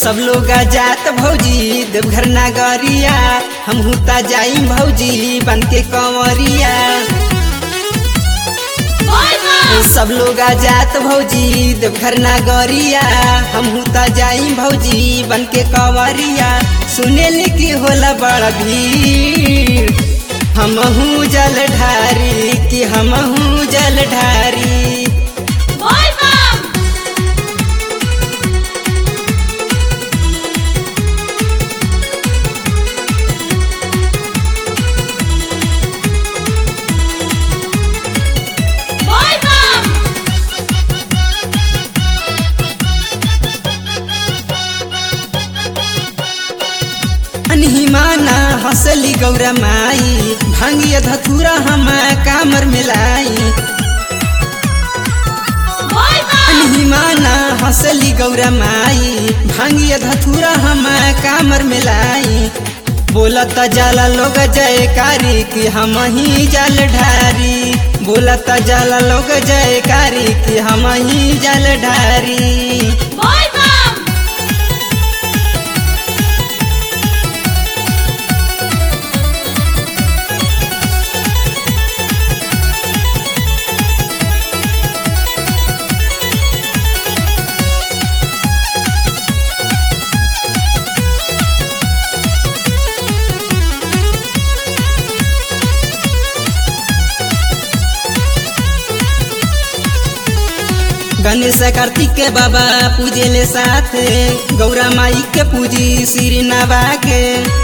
सब लोग जात भौजी देवघर नागरिया हम हुता जाई भौजी बन के कंवरिया सब लोग जात भौजी देवघर नागरिया हम हुता जाई भौजी बन के कंवरिया सुने की होला बड़ा भीड़ हमहू जल ढारी कि हमहू जल ढारी अनहिमाना हंसली गौरा माई भांगिया धतूरा हम कामर मिलाई अनहिमाना हंसली गौरा माई भांगिया धतूरा हम कामर मिलाई बोलत जाला लोग जयकारी कि हम ही जल ढारी बोलत जाला लोग जयकारी कि हम ही जल ढारी गणेश कार्तिक के बाबा पूजे ले साथ गौरा माई के पूजी श्री नवा के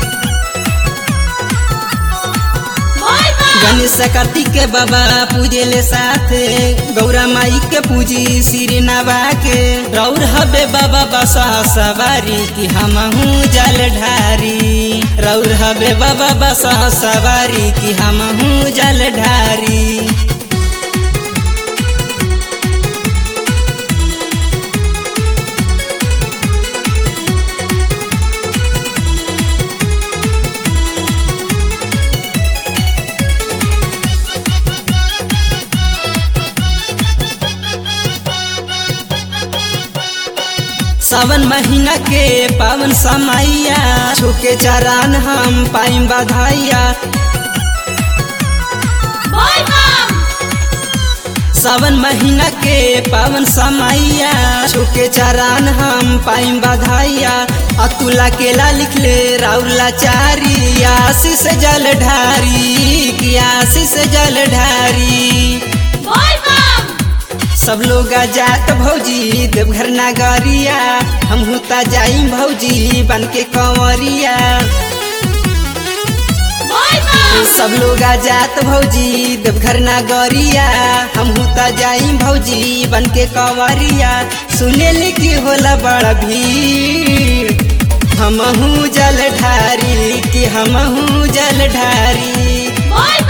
गणेश कार्तिक के बाबा पूजे ले साथ गौरा माई के पूजी श्री नवा के रौर हबे बाबा बसा सवारी कि हम हूँ जल ढारी रौर हबे बाबा बसा सवारी कि हम हूँ जल ढारी सावन महीना के पावन समैया छुके चरण हम पाइम बधाइया सावन महीना के पावन समैया छुके चरण हम पाइम बधाइया अतुला केला लिख ले राउला चारी आशीष जल ढारी की आशीष जल ढारी सब लोग जात भौजी देवघर नागरिया हम हुता जाई भौजी बन के कंवरिया सब लोग जात भौजी देवघर नागरिया हम हुता जाई भौजी बन के कंवरिया सुने की होला बड़ा भीड़ हमहू जल ढारी कि हमहू जल ढारी